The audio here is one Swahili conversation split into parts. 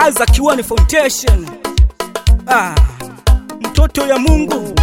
Isaac Kiwani Foundation. Ah, mtoto ya Mungu.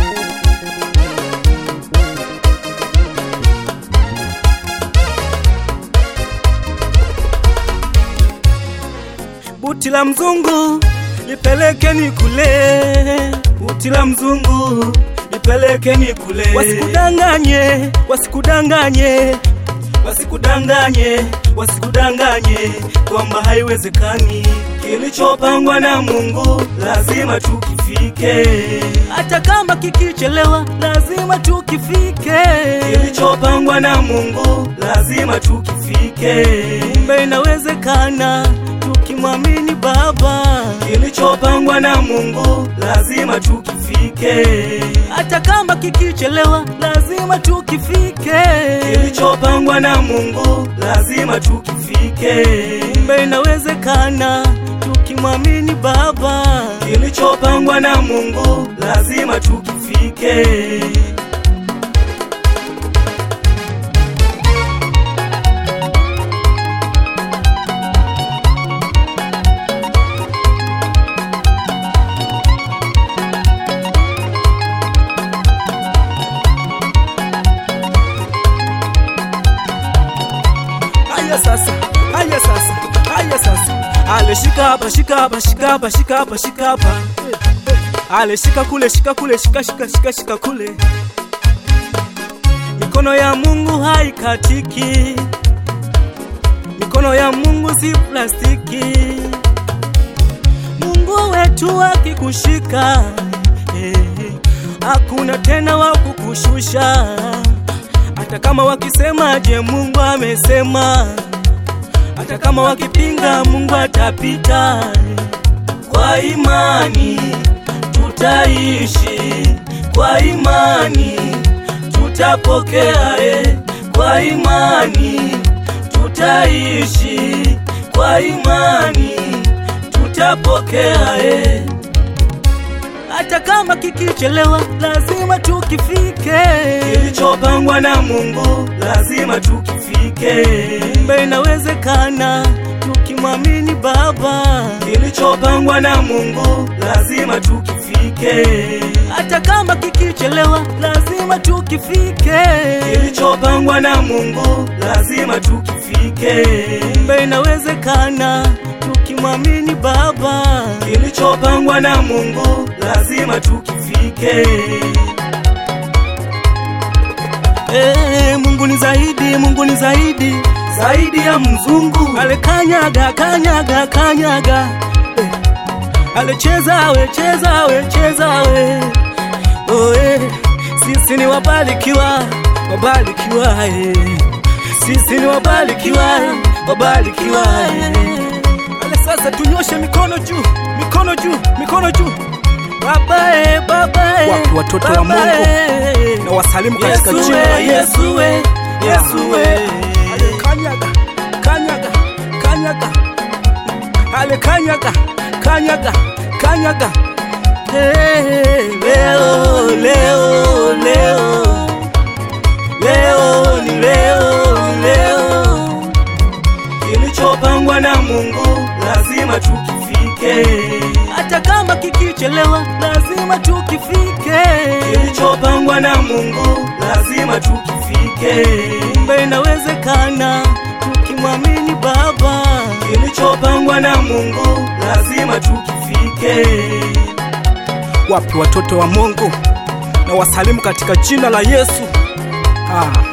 Buti la mzungu lipelekeni kule, buti la mzungu lipelekeni kule. Wasikudanganye, wasikudanganye, wasikudanganye, wasikudanganye kwamba haiwezekani. Kilichopangwa na Mungu lazima tukifike, hata kama kikichelewa, lazima tukifike. Kilichopangwa na Mungu lazima tukifike, kumbe inawezekana tukimwamini Baba. Kilichopangwa na Mungu lazima tukifike, hata kama kikichelewa, lazima tukifike. Kilichopangwa na Mungu lazima tukifike, kumbe inawezekana tukimwamini Baba. Kilichopangwa na Mungu lazima tukifike. Haya sasa, haya sasa, haya sasa. Ale shika hapa, shika hapa, shika hapa, shika hapa, shika hapa. Ale shika kule, shika kule, shika shika shika shika kule. Mikono ya Mungu haikatiki. Mikono ya Mungu si plastiki. Mungu wetu akikushika, eh, hakuna tena wa kukushusha hata kama wakisemaje, Mungu amesema. Hata kama wakipinga, Mungu atapita. Kwa imani tutaishi, kwa imani tutapokea, eh. kwa imani tutaishi, kwa imani tutapokea eh hata kama kikichelewa, lazima tukifike. Kilichopangwa na Mungu lazima tukifike, kumbe inawezekana tukimwamini Baba. Kilichopangwa na Mungu lazima tukifike, hata kama kikichelewa, lazima tukifike. Kilichopangwa na Mungu lazima tukifike, kumbe inawezekana tukimwamini Baba. Kilichopangwa na Mungu lazima tukifike. Eh, Mungu ni zaidi, Mungu ni zaidi, zaidi ya mzungu. Ale kanyaga, kanyaga, kanyaga. Eh, ale cheza we, cheza we, cheza we. Oh, eh, sisi ni wabarikiwa, wabarikiwa eh. Sisi ni wabarikiwa, wabarikiwa eh. Ale sasa tunyoshe mikono juu, mikono juu, mikono juu. Baba e, baba e, Wapi watoto wa baba Mungu? e. Na wasalimu katika Yesu jina la e, Yesu. Yesu e, Yesu e. Ale kanyaga, kanyaga, kanyaga. Ale kanyaga, kanyaga, kanyaga. Hey, leo, leo, leo. Leo ni leo, ni leo. Kilichopangwa na Mungu lazima tukifike, hata kama kikichelewa, lazima tukifike. Kilichopangwa na Mungu lazima tukifike, kumbe inawezekana tukimwamini Baba. Kilichopangwa na Mungu lazima tukifike. Wapi watoto wa Mungu? Na wasalimu katika jina la Yesu. Ah.